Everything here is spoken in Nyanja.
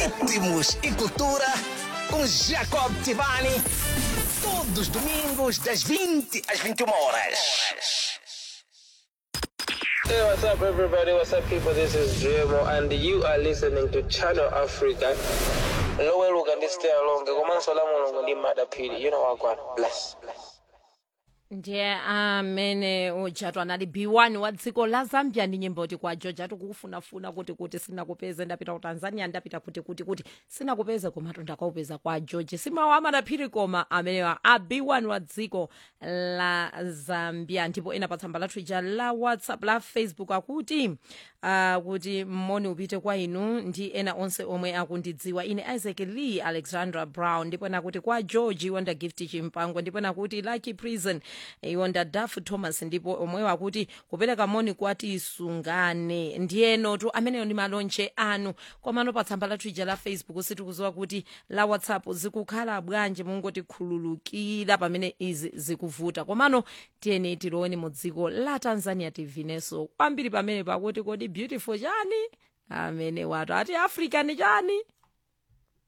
ritmos e cultura com Jacob Tivani. Todos os domingos, das 20 às 21 horas. Hey, what's up, everybody? What's up, people? This is Dremo, and you are listening to Channel Africa. Lower look and stay along. Komanso la mulungu ndi madapiri. You know what, God. Bless. Bless. ndiye amene ujatu anali b1 wa dziko la zambia ndi nyimbo ti kwa george ati kukufunafuna kuti kuti sinakupeze ndapita ku tanzania ndapita kuti kuti kuti sinakupeze komatu ndakaupeza kwa george simawa amadaphiri koma amenewa a b1 wa dziko la zambia ndipo ena pa tsamba lathu ija la whatsapp la facebook akuti uh, kuti moni upite kwa inu ndi ena onse omwe akundidziwa ine isaac lee alexandra brown ndipo ena kuti kwa george iwonda gift chimpango ndipo ena kuti lucky prison iwonda daf thomas ndipo omwewo akuti kupereka moni kwati sungane ndiyenotu ameneyo ndi malonje anu komano pa tsamba lathu ija la facebook sitikuziwa kuti la whatsapp zikukhala bwanji mungotikhululukira pamene izi zikuvuta komano tiyeni tiloweni mu dziko la tanzania tv-nenso kwambiri pamene pakuti kodi beautiful chani amene watu ati africa ni chani